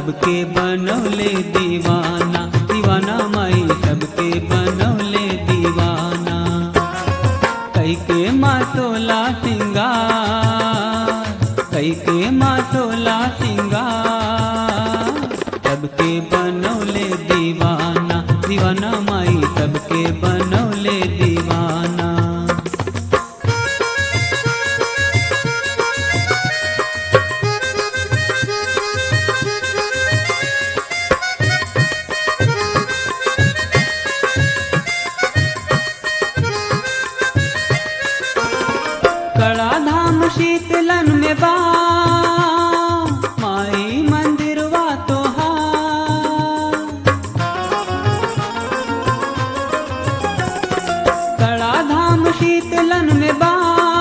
सबके बनौले दीवाना दीवाना माई सबके बनौले दीवाना कई के मातोला सिंगार कई के मातोला सिंगार सबके बनौले दीवाना दीवाना माई सबके बनौले दीवाना कड़ा धाम शीतलन में बा माई मंदिरवा तोहार कड़ा धाम शीतलन में बा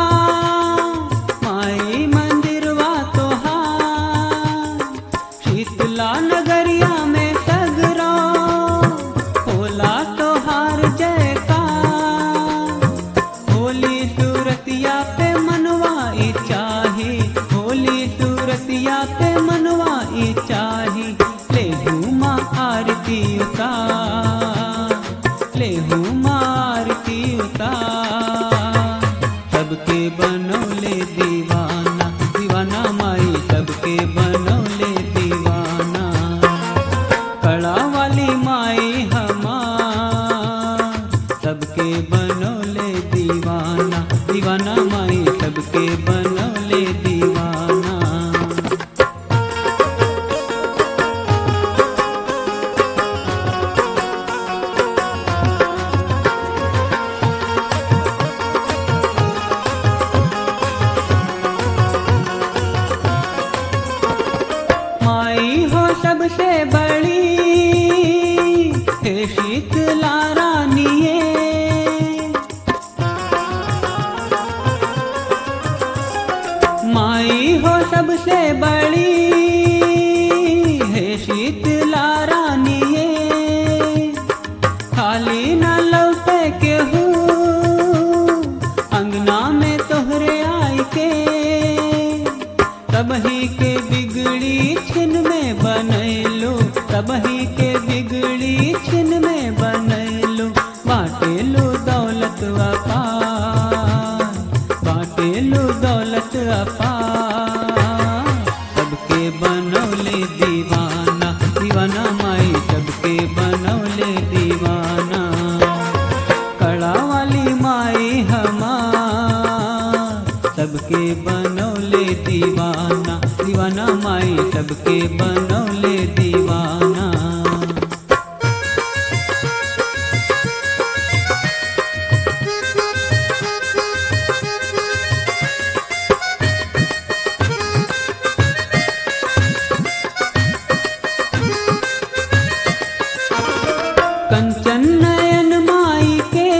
माई मंदिरवा तोहार शीतला नगरिया में सगरो होला तोहार जयकार होली सूरतिया पे मनवाई चाही होली सूरतिया पे मनवाई चाही ले हुमा आरती उतार ले हुमा आरती उतार सबके बनौले दीवाना दीवाना माई सबके बनौले दीवाना कड़ा वाली माई हमार सबके बनौले दीवाना दीवाना माई सबके बनौले दीवाना माई हो सबसे बड़ी हे शीतला रानिए माई हो सबसे बड़ी हे शीतला रानिए खाली न लौटे के हूँ अंगना में तोहरे आई के तबही के बिगड़ी छिन में बनैलो तबही के बिगड़ी छिन में बनैलो बाटेलो दौलत अपार बाटेलो दौलत अपार सबके बनौले दीवाना दीवाना माई सबके बनौले दीवाना कड़ा वाली माई हमार सबके बनौले दीवाना दीवाना माई सबके बनौले दीवाना कंचन नयन माई के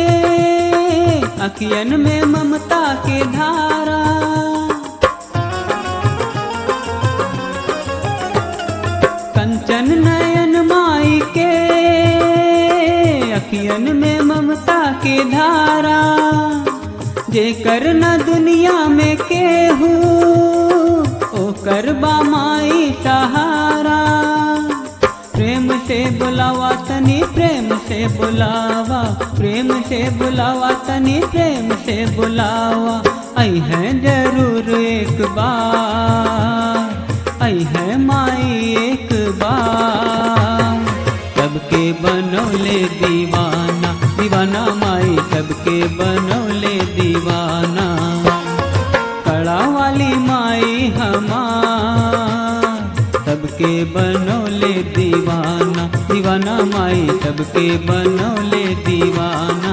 अखियन में ममता के धारा कंचन नयन माई के अखियन में ममता के धारा जेकर न दुनिया में केहू ओकर बा माई सहारा प्रेम से बुलावा तनी प्रेम से बुलावा प्रेम से बुलावा तनी प्रेम से बुलावा आई है जरूर एक बार आई है माई एक बार सबके बनौले दीवाना दीवाना माई सबके बनौले दीवाना कड़ा वाली माई हमार सबके बनौले दीवाना दीवाना माई सबके बनौले दीवाना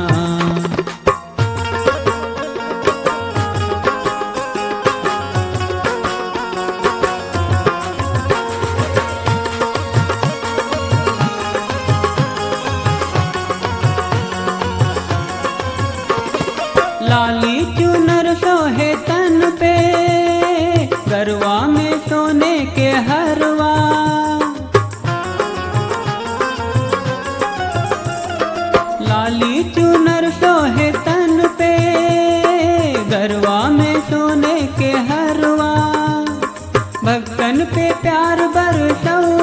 लाली चुनर सोहे तन पे गरवा में सोने के हरवा लाली चुनर सोहे तन पे गरवा में सोने के हरवा भक्तन पे प्यार बरसौ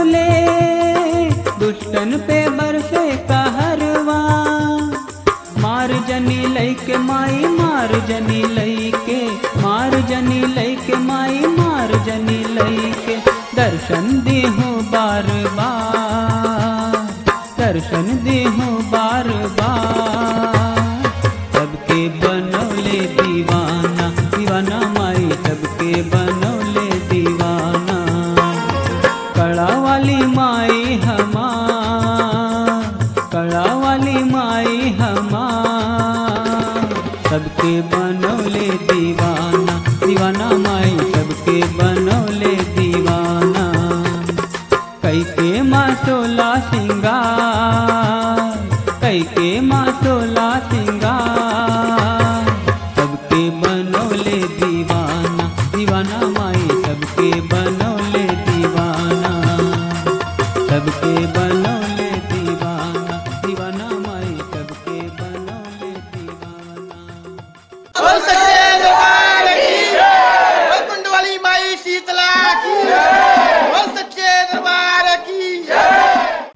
जनी लैके माई मार जनी लैके मार जनी लैके माई मार जनी लैके दर्शन देहूँ बार बार दर्शन देहूँ बार बार सबके बनौले दीवाना दीवाना माई सबके बनौले दीवाना कड़ा वाली माई हमार कड़ा वाली माई हमार सबके बनौले दीवाना दीवाना माई सबके बनौले दीवाना कैके मासोला सिंगार कैके मासोला सिंगार सबके बनौले दीवाना दीवाना माई सबके बन